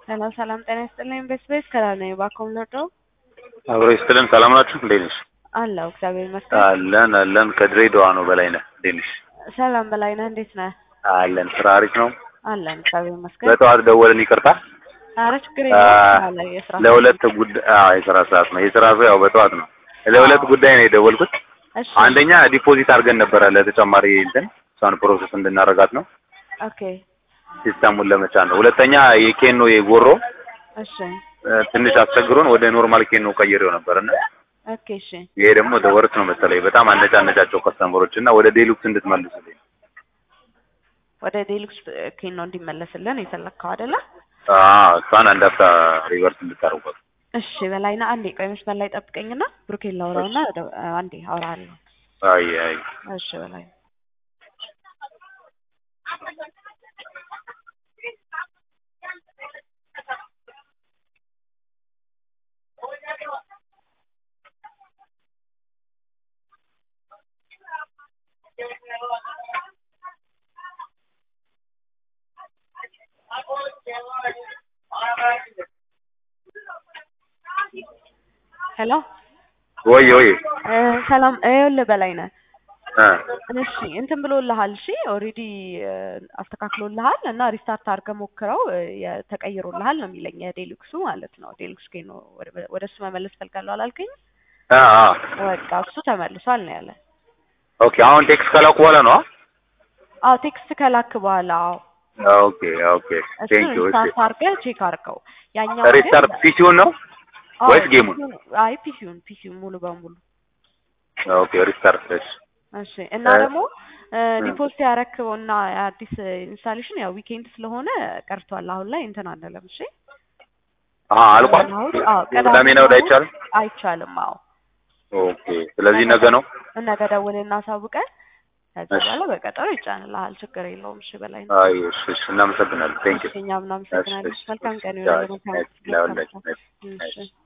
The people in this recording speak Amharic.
ሰላም ሰላም፣ ጤና ይስጥልኝ። ቤስ ቤስ ከላል ነኝ። እባክዎ ምንወደው አብሮ ይስጥልን። ሰላም ናችሁ? እንዴት ነሽ? አለሁ እግዚአብሔር ይመስገን። አለን አለን። ከድሬዳዋ ነው በላይ ነህ። እንዴት ነሽ? ሰላም በላይ ነህ፣ እንዴት ነህ? አለን። ስራ አሪፍ ነው። አለን እግዚአብሔር ይመስገን። በጠዋት ደወልን፣ ይቅርታ። ኧረ ችግር የለውም። አለ የስራ ለሁለት ጉዳይ አዎ፣ የስራ ሰዓት ነው። የስራ ሰው ያው በጠዋት ነው። ለሁለት ጉዳይ ነው የደወልኩት። እሺ አንደኛ ዲፖዚት አድርገን ነበረ ለተጨማሪ እንትን እሷን ፕሮሰስ እንድናረጋት ነው ኦኬ ሲስተሙን ለመጫን ነው። ሁለተኛ የኬኖ የጎሮ እሺ እ፣ ትንሽ አስቸግሮን ወደ ኖርማል ኬኖ ቀይሬው ነበርና ኦኬ እሺ ይሄ ደግሞ ወደ ወርት ነው መሰለኝ በጣም አነጫነጫቸው ከስተመሮች እና ወደ ዴሉክስ እንድትመልሱልኝ ወደ ዴሉክስ ኬን ነው እንዲመለስልን የፈለግከው አይደለ? አዎ እሷን አንድ አፍታ ሪቨርስ እንድታረጓት እሺ በላይና አንዴ ቆይ መስመር ላይ ጠብቀኝና ብሩኬን ላውራውና ወደ- አንዴ አውራለሁ። አይ አይ እሺ በላይ ሄሎ ወይ ወይ እ፣ ሰላም ይኸውልህ በላይ ነህ እ እሺ እንትን ብሎልሃል። እሺ ኦልሬዲ አስተካክሎልሃል እና ሪስታርት አድርገህ ሞክረው እ፣ የ- ተቀይሮልሃል ነው የሚለኝ የዴሉክሱ ማለት ነው። ዴሉክስ ኬ ነው ወደ- ወደ እሱ መመለስ ፈልጋለሁ አላልከኝ? አ አ በቃ እሱ ተመልሷል ነው ያለ። ኦኬ አሁን ቴክስት ከላኩ በኋላ ነው አዎ ቴክስት ከላክ በኋላ አዎ ኦኬ ኦኬ እሱ ቴንክ ዩ ሪስታርት አድርገህ ቼክ አድርገው። ያኛው ግን- ሪስታርት ፒሲውን ነው አዎ፣ ወይስ ጌሙን? ፒሲውን- አይ ፒሲውን ፒሲውን ሙሉ በሙሉ ኦኬ ሪስታርት እሺ እሺ እና እ- ደግሞ ዲፖዚት ያረክበው እና አዲስ ኢንስታሌሽን ያው ዊኬንድ ስለሆነ ቀርቷል። አሁን ላይ እንትን አንለም። እሺ አሀ አልቋል እሑድ፣ አዎ፣ ቅዳሜና እሑድ አይቻልም አይቻልም። አዎ ኦኬ ስለዚህ ነገ ነው ነገ ደውለን እናሳውቀን። ከዛ እሺ። በኋላ በቀጠሮ ይጫንልሃል። ችግር የለውም። እሺ በላይ ነው። አይ እሺ እሺ እናመሰግናለን ቴንክ ዩ እሺ እኛም እናመሰግናለን። እሺ፣ መልካም ቀን እሺ፣ ይሁንልህ። እሺ፣ መልካም እሺ፣ ለሁላችንም። እሺ